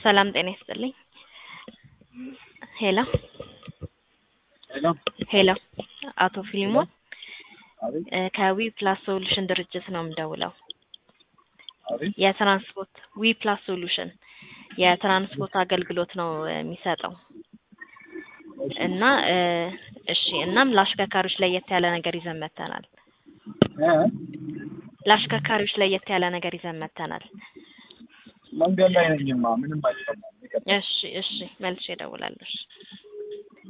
ሰላም ጤና ይስጥልኝ። ሄሎ ሄሎ ሄሎ፣ አቶ ፊሊሞን አቤት እ ከዊ ፕላስ ሶሉሽን ድርጅት ነው የምደውለው። አቤት የትራንስፖርት ዊ ፕላስ ሶሉሽን የትራንስፖርት አገልግሎት ነው የሚሰጠው እና እ እሺ እናም ለአሽከርካሪዎች ለየት ያለ ነገር ይዘን መጥተናል። እ ለአሽከርካሪዎች ለየት ያለ ነገር ይዘን መጥተናል። መንገድ ላይ ነኝማ ምንም አይሰማም። ይቀጥል። እሺ እሺ፣ መልሼ እደውላለሁ። እሺ